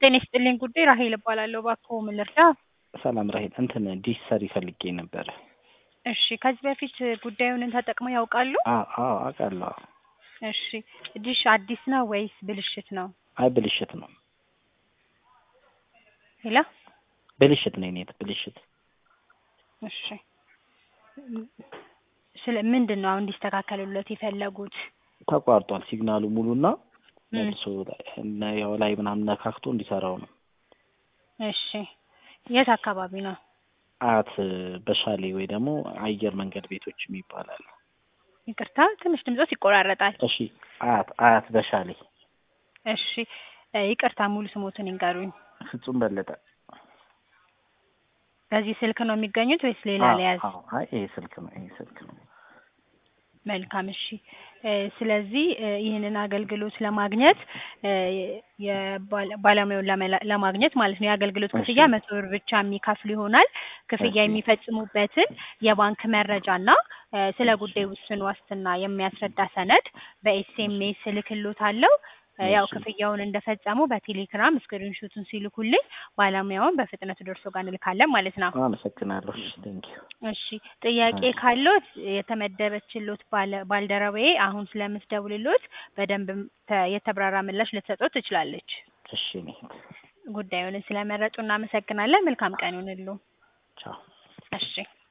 ጤና ይስጥልኝ ጉዳይ ራሄል እባላለሁ። እባክዎ ምን ልርዳ? ሰላም ራሄል፣ እንትን ዲሽ ሰሪ ፈልጌ ነበረ። እሺ ከዚህ በፊት ጉዳዩን ተጠቅመው ያውቃሉ? አዎ አዎ አውቃለሁ። እሺ ዲሽ አዲስ ነው ወይስ ብልሽት ነው? አይ ብልሽት ነው ሄሎ ብልሽት ነው የኔት ብልሽት። እሺ ስለ ምንድን ነው አሁን እንዲስተካከሉለት የፈለጉት? ተቋርጧል ሲግናሉ ሙሉና ም። መልሶ ላይ- ያው ላይ ምናምን ነካክቶ እንዲሰራው ነው። እሺ የት አካባቢ ነው? አያት በሻሌ ወይ ደግሞ አየር መንገድ ቤቶች ይባላል። ይቅርታ ትንሽ ድምጾት ይቆራረጣል። እሺ አያት አያት በሻሌ እሺ እ ይቅርታ ሙሉ ስሞትን ይንገሩኝ። ፍጹም በለጠ። በዚህ ስልክ ነው የሚገኙት ወይስ ሌላ አዎ፣ ለያዝ? አዎ። አይ ይሄ ስልክ ነው ይሄ ስልክ ነው። መልካም እሺ እ ስለዚህ እ ይህንን አገልግሎት ለማግኘት እ የባለ- ባለሙያውን ለመላ- ለማግኘት ማለት ነው የአገልግሎት እሺ። ክፍያ መቶ ብር ብቻ የሚከፍሉ ይሆናል። ክፍያ እሺ። የሚፈጽሙበትን የባንክ መረጃና እ ስለ ጉዳዩ ውስን ዋስትና የሚያስረዳ ሰነድ በኤስኤምኤስ እልክልዎታለሁ። እ ያው እሺ። ክፍያውን እንደፈጸሙ በቴሌግራም ስክሪንሾቱን ሲልኩልኝ ባለሙያውን በፍጥነት ደርሶ ጋር እንልካለን ማለት ነው። አመሰግናለሁ። እሺ ቴንኪው። እሺ ጥያቄ እሺ። ካለዎት የተመደበችሎት ባለ ባልደረባዬ አሁን ስለምትደውልሎት በደንብ ተ- የተብራራ ምላሽ ልትሰጠው ትችላለች። እሺ እኔት ጉዳዩን ስለመረጡ እናመሰግናለን። መልካም ቀን ይሁንልዎ። ቻው። እሺ